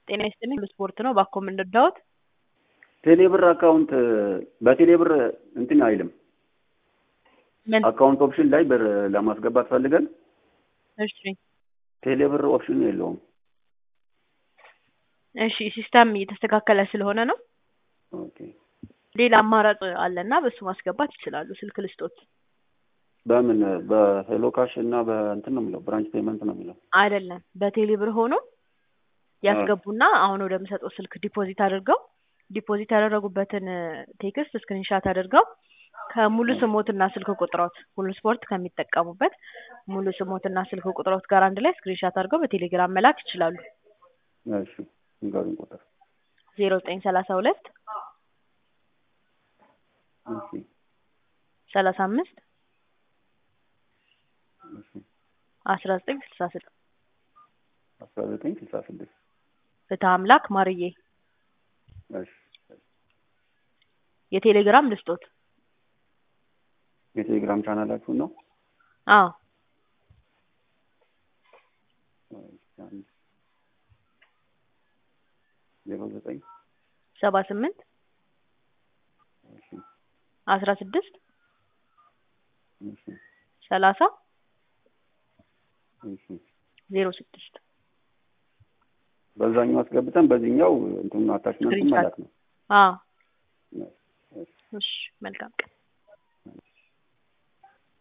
ጤና ይስጥልኝ ስፖርት ነው ባኮ የምንረዳዎት? ቴሌብር አካውንት በቴሌብር እንትን አይልም። ምን? አካውንት ኦፕሽን ላይ ብር ለማስገባት ፈልገን እሺ ቴሌብር ኦፕሽን የለውም። እሺ ሲስተም እየተስተካከለ ስለሆነ ነው። ኦኬ ሌላ አማራጭ አለና በሱ ማስገባት ይችላሉ። ስልክ ልስጦት? በምን በሄሎ ካሽ እና በእንትን ነው የሚለው ብራንች ፔመንት ነው የሚለው። አይደለም በቴሌ ብር ሆኖ ያስገቡና አሁን ወደምሰጠው ስልክ ዲፖዚት አድርገው ዲፖዚት ያደረጉበትን ቴክስት ስክሪንሻት አድርገው ከሙሉ ስሞትና ስልክ ቁጥሮት ሁሉ ስፖርት ከሚጠቀሙበት ሙሉ ስሞትና ስልክ ቁጥሮት ጋር አንድ ላይ ስክሪንሻት አድርገው በቴሌግራም መላክ ይችላሉ። እሺ ንገሩኝ ቁጥር። ዜሮ ዘጠኝ ሰላሳ ሁለት እሺ ሰላሳ አምስት እሺ አስራ ዘጠኝ ስልሳ ስድስት አስራ ዘጠኝ ስልሳ ስድስት ፍትህ አምላክ ማርዬ እሺ የቴሌግራም ልስጦት? የቴሌግራም ቻናላችሁን ነው? አዎ ዜሮ ዘጠኝ ሰባ ስምንት እሺ አስራ ስድስት እሺ ሰላሳ እሺ ዜሮ ስድስት በዛኛው አስገብተን በዚህኛው እንትኑን አታችመንቱን መላክ ነው። አዎ እሺ መልካም ቀን